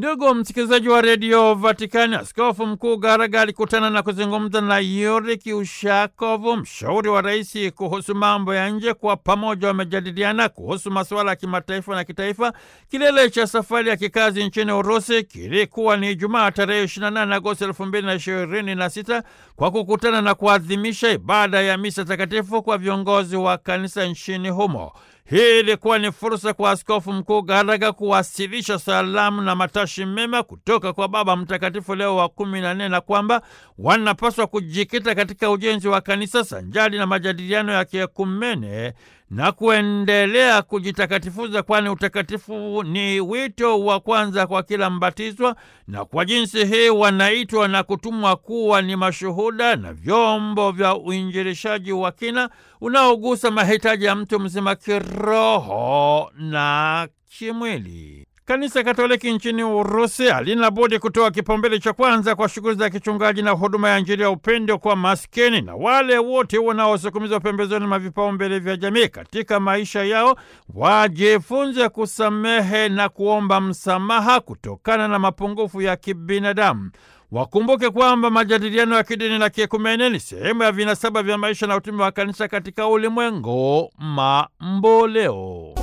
Ndugu msikilizaji wa redio Vatikani, askofu mkuu Garaga alikutana na kuzungumza na Yuri Kiushakovu, mshauri wa rais kuhusu mambo ya nje. Kwa pamoja wamejadiliana kuhusu masuala ya kimataifa na kitaifa. Kilele cha safari ya kikazi nchini Urusi kilikuwa ni Ijumaa tarehe 28 Agosti 2026 kwa kukutana na kuadhimisha ibada ya misa takatifu kwa viongozi wa kanisa nchini humo. Hii ilikuwa ni fursa kwa askofu mkuu Garaga kuwasilisha salamu na matashi mema kutoka kwa Baba Mtakatifu Leo wa kumi na nne na kwamba wanapaswa kujikita katika ujenzi wa kanisa sanjali na majadiliano ya kiekumene na kuendelea kujitakatifuza, kwani utakatifu ni wito wa kwanza kwa kila mbatizwa, na kwa jinsi hii wanaitwa na kutumwa kuwa ni mashuhuda na vyombo vya uinjilishaji wa kina unaogusa mahitaji ya mtu mzima kiroho na kimwili. Kanisa Katoliki nchini Urusi halina budi kutoa kipaumbele cha kwanza kwa shughuli za kichungaji na huduma ya Injili ya upendo kwa maskini na wale wote wanaosukumizwa pembezoni mwa vipaumbele vya jamii. Katika maisha yao wajifunze kusamehe na kuomba msamaha kutokana na mapungufu ya kibinadamu. Wakumbuke kwamba majadiliano ya kidini na kiekumene ni sehemu ya vinasaba vya maisha na utume wa kanisa katika ulimwengu mamboleo.